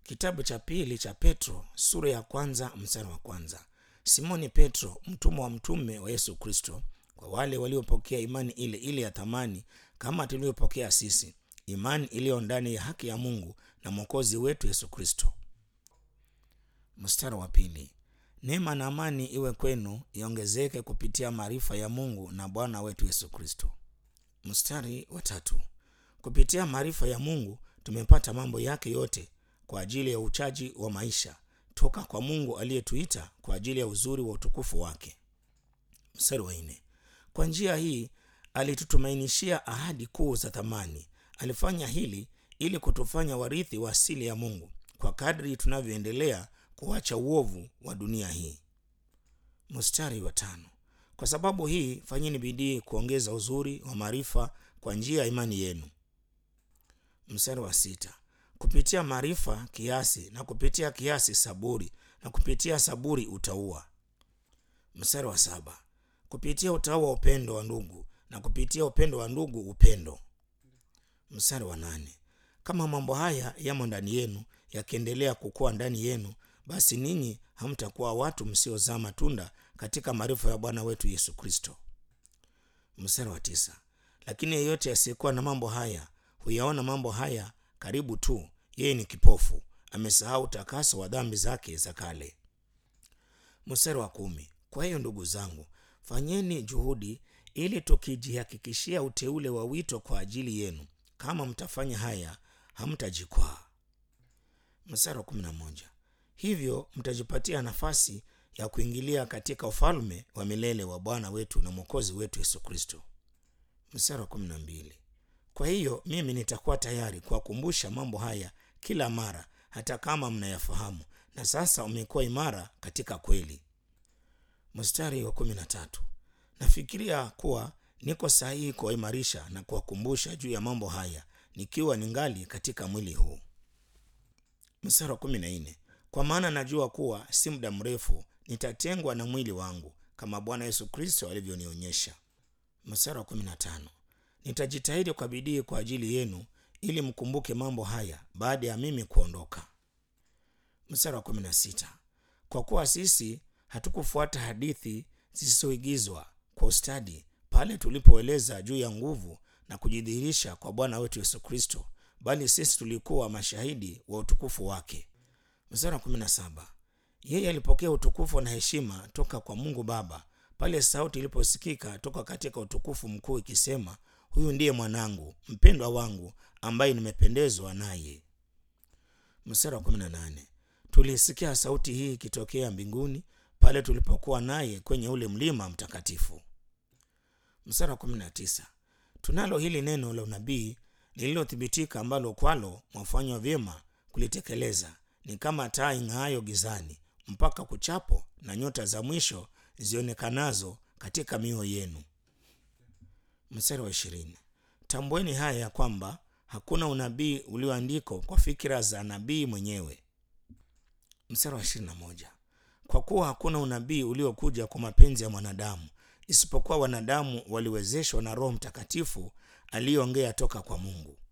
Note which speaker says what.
Speaker 1: Kitabu cha pili cha Petro sura ya kwanza mstari wa kwanza. Simoni Petro, mtumwa wa mtume wa Yesu Kristo, kwa wale waliopokea imani ile ile ya thamani kama tulivyopokea sisi, imani iliyo ndani ya haki ya Mungu na mwokozi wetu Yesu Kristo. Mstari wa pili. Neema na amani iwe kwenu iongezeke kupitia maarifa ya Mungu na Bwana wetu Yesu Kristo. Mstari wa tatu. Kupitia maarifa ya Mungu tumepata mambo yake yote kwa ajili ya uchaji wa maisha toka kwa Mungu aliyetuita kwa ajili ya uzuri wa utukufu wake. Mstari wa nne. Kwa njia hii alitutumainishia ahadi kuu za thamani. Alifanya hili ili kutufanya warithi wa asili ya Mungu kwa kadri tunavyoendelea kuacha uovu wa dunia hii. Mstari wa tano. Kwa sababu hii fanyeni bidii kuongeza uzuri wa maarifa kwa njia ya imani yenu. Mstari wa sita. Kupitia maarifa kiasi, na kupitia kiasi saburi, na kupitia saburi utauwa. Mstari wa saba. Kupitia utauwa upendo wa ndugu, na kupitia upendo wa ndugu upendo. Mstari wa nane. Kama mambo haya yamo ndani yenu, yakiendelea kukua ndani yenu, basi ninyi hamtakuwa watu msiozaa matunda katika maarifa ya Bwana wetu Yesu Kristo. Mstari wa tisa. Lakini yeyote asiyekuwa na mambo haya huyaona mambo haya karibu tu, yeye ni kipofu, amesahau utakaso wa dhambi zake za kale. Mstari wa kumi. Kwa hiyo ndugu zangu, fanyeni juhudi ili tukijihakikishia uteule wa wito kwa ajili yenu. Kama mtafanya haya, hamtajikwaa. Mstari wa kumi na moja. Hivyo mtajipatia nafasi ya kuingilia katika ufalme wa milele wa Bwana wetu na mwokozi wetu Yesu Kristo. Mstari wa kumi na mbili. Kwa hiyo mimi nitakuwa tayari kuwakumbusha mambo haya kila mara, hata kama mnayafahamu na sasa umekuwa imara katika kweli. Mstari wa kumi na tatu. Nafikiria kuwa niko sahihi kuwaimarisha na kuwakumbusha juu ya mambo haya nikiwa ningali katika mwili huu. Mstari wa kumi na nne. Kwa maana najua kuwa si muda mrefu nitatengwa na mwili wangu kama Bwana Yesu Kristo alivyonionyesha. Mstari wa kumi na tano. Nitajitahidi kwa bidii kwa ajili yenu ili mkumbuke mambo haya baada ya mimi kuondoka. Mstari wa kumi na sita. Kwa kuwa sisi hatukufuata hadithi zisizoigizwa kwa ustadi pale tulipoeleza juu ya nguvu na kujidhihirisha kwa Bwana wetu Yesu Kristo, bali sisi tulikuwa mashahidi wa utukufu wake. Mstari wa kumi na saba. Yeye alipokea utukufu na heshima toka kwa Mungu Baba pale sauti iliposikika toka katika utukufu mkuu ikisema, huyu ndiye mwanangu mpendwa wangu ambaye nimependezwa naye. Mstari wa kumi na nane. Tulisikia sauti hii ikitokea mbinguni pale tulipokuwa naye kwenye ule mlima mtakatifu. Mstari wa kumi na tisa. Tunalo hili neno la unabii lililothibitika, ambalo kwalo mwafanywa vyema kulitekeleza, ni kama taa ing'aayo gizani mpaka kuchapo na nyota za mwisho zionekanazo katika mioyo yenu. Mstari wa ishirini. Tambueni haya ya kwamba hakuna unabii ulioandikwa kwa fikira za nabii mwenyewe. Mstari wa ishirini na moja. Kwa kuwa hakuna unabii uliokuja kwa mapenzi ya mwanadamu, isipokuwa wanadamu waliwezeshwa na Roho Mtakatifu aliyeongea toka kwa Mungu.